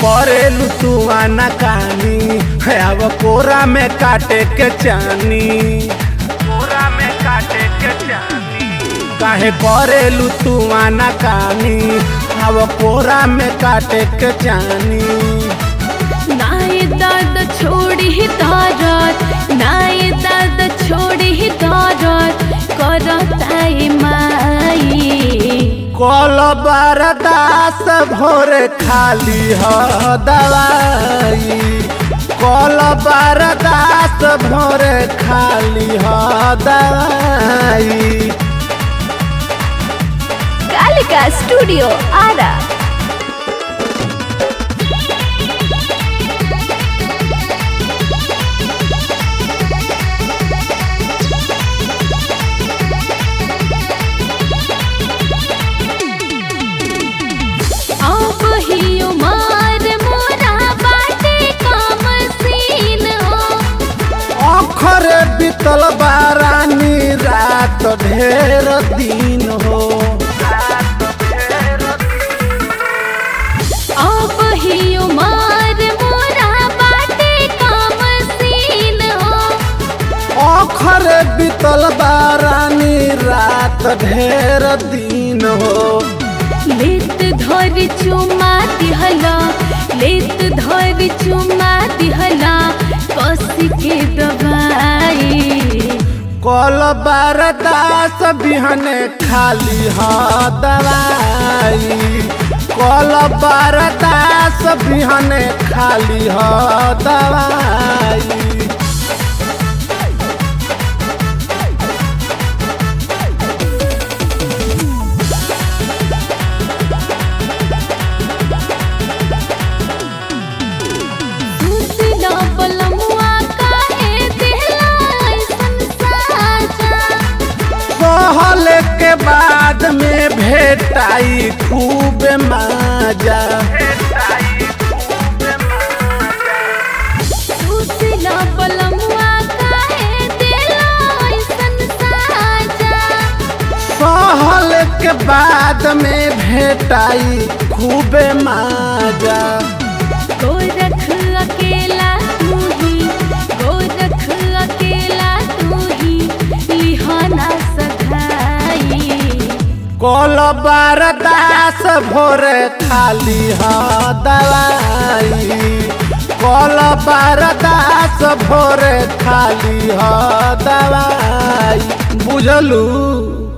करेलू तू आना कानी है अब कोरा में काटे के चानी कोरा में काटे के चानी काहे करेलू तू आना कानी अब कोरा में काटे के चानी नाय दर्द छोड़ी ही दर्द नाय दर्द छोड़ी ही दर्द करताई माई कल बरदास भोरे खाली ह दवाई कल बरदास भोरे खाली ह दवाई कालिका स्टूडियो आरा अब ही उमर मोरा बाटे काम सीन हो अखर बीतल बारानी रात ढेर दिन हो अब ही उमर मोरा बाटे काम सीन हो अखर बीतल बारानी रात ढेर दिन हो लेत धर चुमा दिहला लेत धर चुमा दिहला कस के दबाई कल बरदास बिहने खाली ह दवाई कल बरदास बिहने खाली ह दवाई सुसिला बलमुआ काहे दिहला ऐसन साजा सहल के बाद में भेटाई खूब माजा सुसिला बलमुआ काहे दिहला ऐसन साजा सहल के बाद में भेटाई खूब माजा गोरख अकेला तू ही गोरख अकेला तू ही लिहाना सधाई कल बरदास भोरे खाली ह दवाई कल बरदास भोरे खाली ह दवाई बुझलू